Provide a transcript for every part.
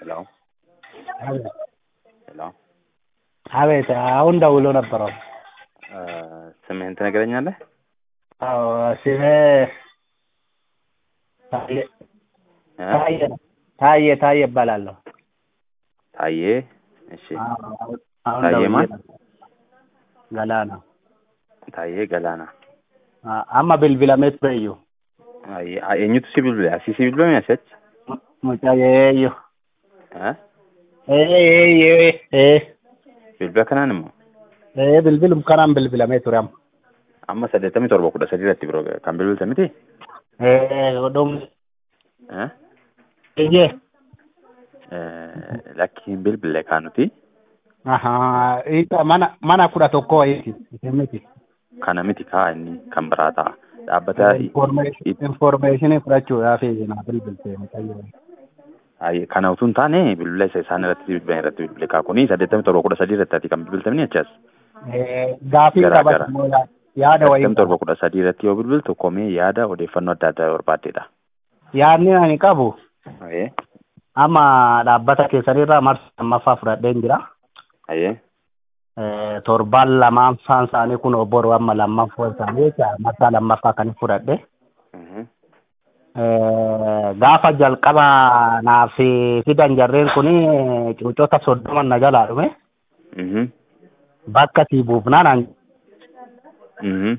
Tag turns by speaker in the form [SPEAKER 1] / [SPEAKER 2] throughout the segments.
[SPEAKER 1] Hello?
[SPEAKER 2] አቤት
[SPEAKER 1] Hello?
[SPEAKER 2] አቤት አሁን ደውሎ ነበረ።
[SPEAKER 1] ስምህን ትነግረኛለህ?
[SPEAKER 2] አዎ ስሜ ታዬ
[SPEAKER 1] እ?
[SPEAKER 2] ታዬ ነው። ታዬ ታዬ እባላለሁ።
[SPEAKER 1] ታዬ። እሺ።
[SPEAKER 2] አዎ፣ አሁን
[SPEAKER 1] ታዬ
[SPEAKER 2] ደውዬ
[SPEAKER 1] ማን?
[SPEAKER 2] ነበር። ገላና
[SPEAKER 1] ታዬ ገላና።
[SPEAKER 2] amma bilbilameet beeyyu
[SPEAKER 1] Aye, a- eenyutu si bilbile? Asii si bilbilame asitti?
[SPEAKER 2] mucaa yeeyyo
[SPEAKER 1] Eh?
[SPEAKER 2] ee ee
[SPEAKER 1] Bilbila kanaan immoo
[SPEAKER 2] ee bilbilum kanaan bilbilamee ture amma
[SPEAKER 1] amma saddeettamii torba kudha sadii irratti biroo kan bilbilte miti?
[SPEAKER 2] ee dhum
[SPEAKER 1] Eh?
[SPEAKER 2] iyyee
[SPEAKER 1] Eh, Lakkiin bilbile kaan nuti
[SPEAKER 2] ahaa isa mana mana kudha tokko wayiiti isin miti
[SPEAKER 1] kana miti kaa inni kan biraa ta'a. Dhaabbata
[SPEAKER 2] informeeshinii fudhachuudhaaf naa bilbiltee mucayyoo
[SPEAKER 1] Aye, kana utuu hin taane bilbila isa isaan irratti bilbilan irratti bilbile kaa kuni saddeettamii torba kudha sadii irratti ati kan bilbiltamini achas.
[SPEAKER 2] gaafii
[SPEAKER 1] Garaa
[SPEAKER 2] qabatu
[SPEAKER 1] garaa.
[SPEAKER 2] immoo yaa- yaada wayii
[SPEAKER 1] Saddeettamii torba kudha sadii irratti yoo bilbiltu komee yaada odeeffannoo adda addaa barbaaddeedha.
[SPEAKER 2] yaadni ani qabu
[SPEAKER 1] Aye.
[SPEAKER 2] amma dhaabbata keessanirraa marsa lammaffaa fudhadheen jira
[SPEAKER 1] Aye.
[SPEAKER 2] Eh, torban lamaffaan isaanii kun obboru amma lammaffoo isaanii jecha marsaa lammaffaa kan fudhadhe
[SPEAKER 1] Mhm.
[SPEAKER 2] Eh, gaafa jalqaba naaf fidan jarreen kun cuucota soddoma na jalaa dhume
[SPEAKER 1] Mhm.
[SPEAKER 2] bakka sii buufnaan an
[SPEAKER 1] Mhm.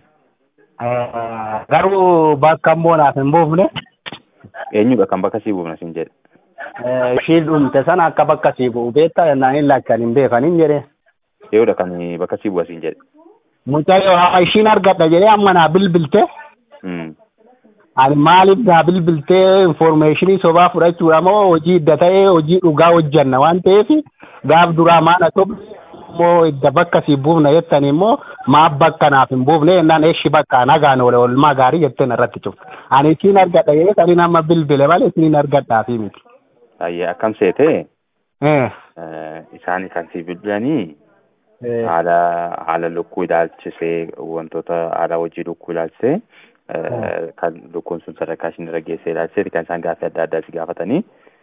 [SPEAKER 2] eh, garuu bakka immoo naaf hin buufne
[SPEAKER 1] Eenyudha kan bakka sii buufna siin jedhe?
[SPEAKER 2] eh, ishii dhumte sana akka bakka sii bu'u beektaa jennaan hin lakkan hin beekanin jedhe
[SPEAKER 1] Eeyyudha kan bakka sii bu'a siin jedhe?
[SPEAKER 2] mucayyoo haa ishiin argadha jedhee amma naa bilbilte
[SPEAKER 1] Mm.
[SPEAKER 2] ani maaliif naa bilbiltee informeeshinii sobaa fudhachuudha moo hojii idda ta'ee hojii dhugaa hojjanna waan ta'eef gaaf duraa maana sobni immoo idda bakka sii buufna jettan immoo maaf bakka naaf hin buufne jennaan eeshi bakka nagaan ole olmaa gaarii jetteen irratti cufte ani isiin argadha jedhee saniin amma bilbile malee isiin argadhaafi miti.
[SPEAKER 1] Ayyee akkam seete
[SPEAKER 2] Eh,
[SPEAKER 1] eh, isaan kan sii bilbilanii
[SPEAKER 2] eh,
[SPEAKER 1] haala haala lukkuu ilaalchisee wantoota haala hojii lukkuu ilaalchisee eh, kan lukkuun sun sadarkaa ishiin irra geessee ilaalchisee kan isaan gaaffii adda addaa si gaafatanii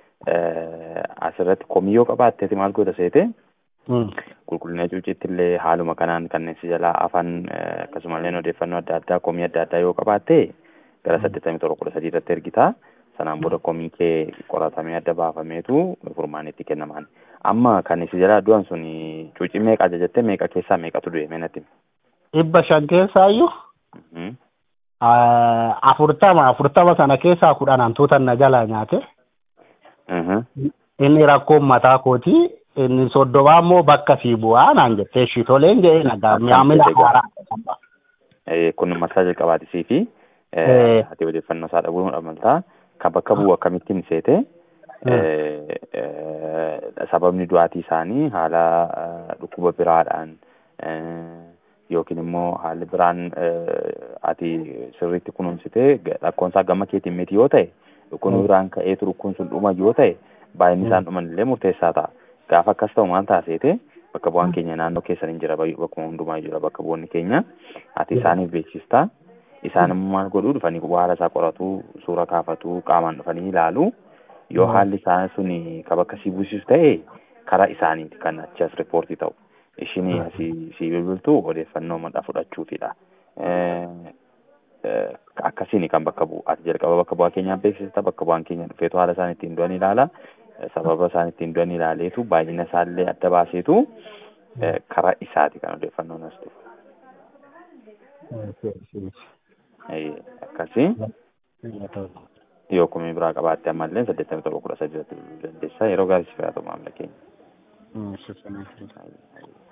[SPEAKER 1] eh, asirratti komiyyoo qabaatteeti maal goota seete
[SPEAKER 2] mm,
[SPEAKER 1] qulqullina cuuciitti illee haaluma kanaan kanneen si jalaa afaan eh, akkasumallee odeeffannoo adda addaa komii adda addaa yoo qabaatte gara saddeettamii torba kudha sadii irratti ergitaa sanaan booda komii kee qoratamee adda baafameetu furmaan itti kennamaan amma kan si jalaa du'an sun cuucii meeqa ajajattee meeqa keessaa meeqatu du'e meenatti
[SPEAKER 2] dhibba shan keessaayyuu
[SPEAKER 1] Mhm.
[SPEAKER 2] ah, afurtama afurtama sana keessaa kudhan hantuutan na jalaa nyaate.
[SPEAKER 1] Mhm.
[SPEAKER 2] inni rakkoon mataa kooti inni soddomaa immoo bakka sii bu'aa naan jettee shitoleen jedhee nagaa
[SPEAKER 1] Akkam
[SPEAKER 2] mi'aamina
[SPEAKER 1] jedhe gaa.
[SPEAKER 2] haaraa
[SPEAKER 1] Eh, kun marsaa jalqabaatisii fi
[SPEAKER 2] Eh.
[SPEAKER 1] eh, ati odeeffannoo isaa dhabuun amaltaa kan bakka bu'u akkamittiin seete eh, eh, sababni du'aatii isaanii haala eh, dhukkuba biraadhaan eh, yookiin immoo haalli biraan eh, ati sirriitti kunuunsitee ga- rakkoon isaa gama keetiin miti yoo ta'e dhukkuba
[SPEAKER 2] Mm.
[SPEAKER 1] biraan ka'eetu dhukkuun sun dhuma yoo ta'e baay'inni isaan dhuman illee murteessaa ta'a. Gaafa akkas ta'u maal taasise bakka bu'aan keenya naannoo keessan hin jira bay- bakkuma hundumaa jira bakka bu'oonni keenya ati isaaniif beeksistaa isaan immoo maal godhuu dhufanii haala isaa qoratu suura kaafatu qaamaan dhufanii ilaalu yoo
[SPEAKER 2] Mm.
[SPEAKER 1] haalli isaa sun ka bakka sii buusisu ta'e karaa isaaniiti kan achi as riippoortii ta'u ishinii
[SPEAKER 2] Mm.
[SPEAKER 1] asii sii bilbiltu odeeffannoo madha fudhachuufidha. Eh, eh, akkasiin kan bakka bu'u ati jalqaba bakka bu'aa keenyaa beeksista bakka bu'aan keenya dhufeetu haala isaan ittiin du'an ilaala Eh, sababa isaan ittiin du'an ilaaleetu baay'ina isaallee adda baaseetu eh, karaa isaati kan odeeffannoon as dhufu. Eh, Akkasii yoo komii biraa qabaatte ammallee saddeettamii torba kudha sadii irratti bilbiluu dandeessa yeroo gaarii si fayyadamu maamila keenya.
[SPEAKER 2] Mm,